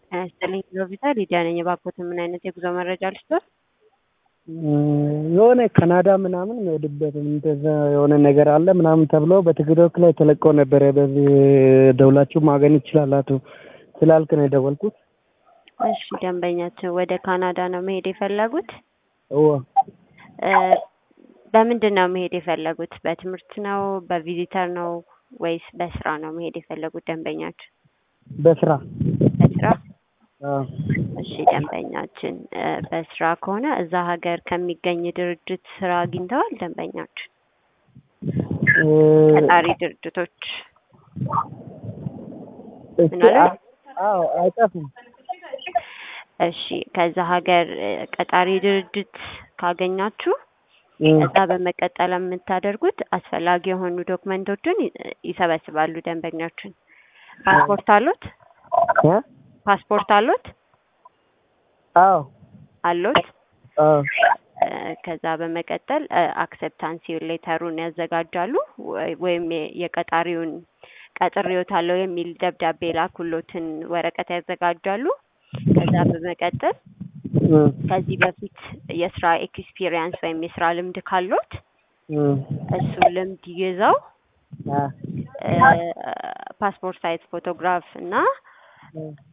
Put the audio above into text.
ጤና ይስጥልኝ ሎቪታ ሊዲያ ነኝ። እባክዎትን ምን አይነት የጉዞ መረጃ ልስጥዎት? የሆነ ካናዳ ምናምን የሚሄድበት እንደዛ የሆነ ነገር አለ ምናምን ተብሎ በቲክቶክ ላይ ተለቆ ነበረ። በዚህ ደውላችሁ ማግኘት ይችላላችሁ ስላልክ ነው የደወልኩት። እሺ ደንበኛችን ወደ ካናዳ ነው መሄድ የፈለጉት? እወ እ በምንድን ነው መሄድ የፈለጉት? በትምህርት ነው? በቪዚተር ነው ወይስ በስራ ነው መሄድ የፈለጉት ደንበኛችን? በስራ በስራ አዎ። እሺ ደንበኛችን እ በስራ ከሆነ እዛ ሀገር ከሚገኝ ድርጅት ስራ አግኝተዋል ደንበኛችን? እ ቀጣሪ ድርጅቶች እስኪ ምን አሉ? አ- አዎ አይጠፉም። እሺ ከዛ ሀገር እ ቀጣሪ ድርጅት ካገኛችሁ እ ከዛ በመቀጠል የምታደርጉት አስፈላጊ የሆኑ ዶክመንቶችን ይ- ይሰበስባሉ ደንበኛችን። ፓስፖርት አሉት? እ ፓስፖርት አሉት? አዎ አሉት? አዎ እ ከዛ በመቀጠል አክሰፕታንሲ ሌተሩን ያዘጋጃሉ ወይ- ወይም የ- የቀጣሪውን ቀጥሬዎታለሁ የሚል ደብዳቤ ላኩሎትን ወረቀት ያዘጋጃሉ። ከዛ በመቀጠል እ ከዚህ በፊት የስራ ኤክስፒሪየንስ ወይም የስራ ልምድ ካሎት እ እሱን ልምድ ይዘው አ እ ፓስፖርት ሳይዝ ፎቶግራፍ እና